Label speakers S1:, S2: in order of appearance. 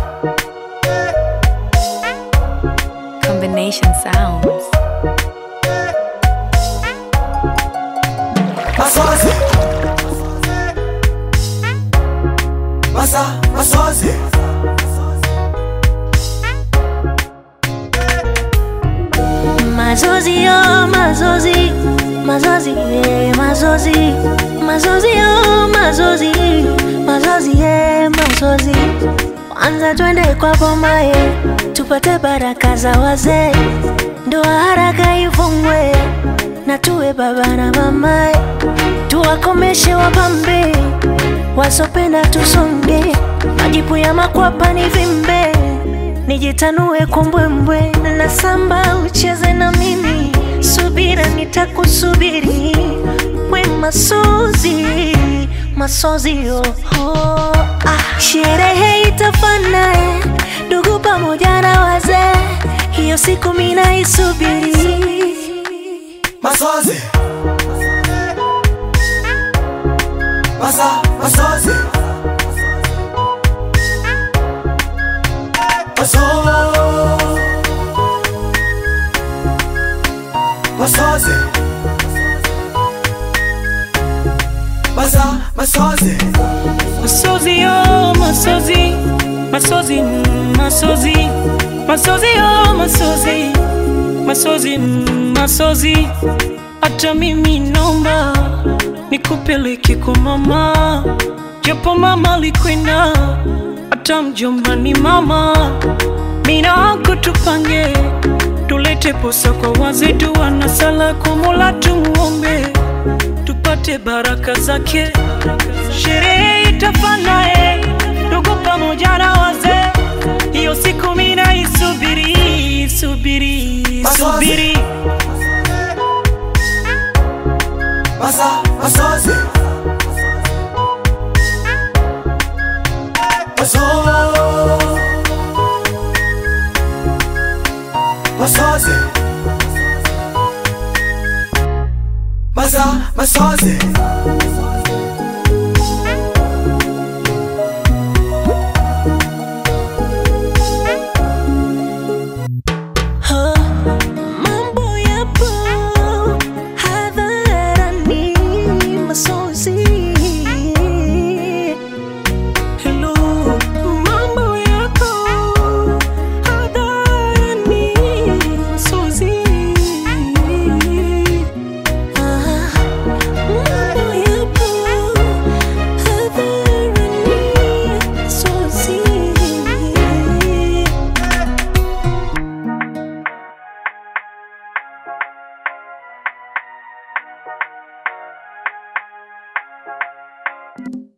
S1: Combination sounds.
S2: Masozi Masa Masozi
S3: Mazozi yo, mazozi, mazozi, yeah, mazozi, mazozi yo, mazozi, mazozi, yeah, mazozi. Kwanza twende kwa bomaye, tupate baraka za wazee, ndoa haraka ifungwe, na tuwe baba na mamaye, tuwakomeshe wapambe, wasopenda tusonge, majipu ya makwapa ni vimbe nijitanue kwa mbwembwe na samba ucheze na mimi, subira nitakusubiri, we masozi masozi oh, oh, ah. Sherehe itafana eh, ndugu pamoja na wazee, hiyo siku mina isubiri.
S2: Masozi Masa Masozi Maso Masozi Masa Masozi
S4: Masozi yo, masozi, masozi, mm, masozi, masozi yo, masozi, masozi, mm, masozi. Hata mimi naomba nikupeleke kwa mama, japo mama alikwenda, hata mjomba ni mama. Mina wako tupange, tulete posa kwa wazetu, wana sala kwa Mola tumuombe tupate baraka zake. Sherehe itafana eh, ndugu pamoja na wazee, hiyo siku mina isubiri, subiri,
S2: Masozi.
S4: subiri.
S2: Masa Masozi Maso Masozi Masa Masozi
S3: Ha, mambo yapo hadharani, masozi
S4: Hello, mambo yako hadharani, Suzy.
S3: Ah, mambo yapo hadharani, masozi
S2: Masozi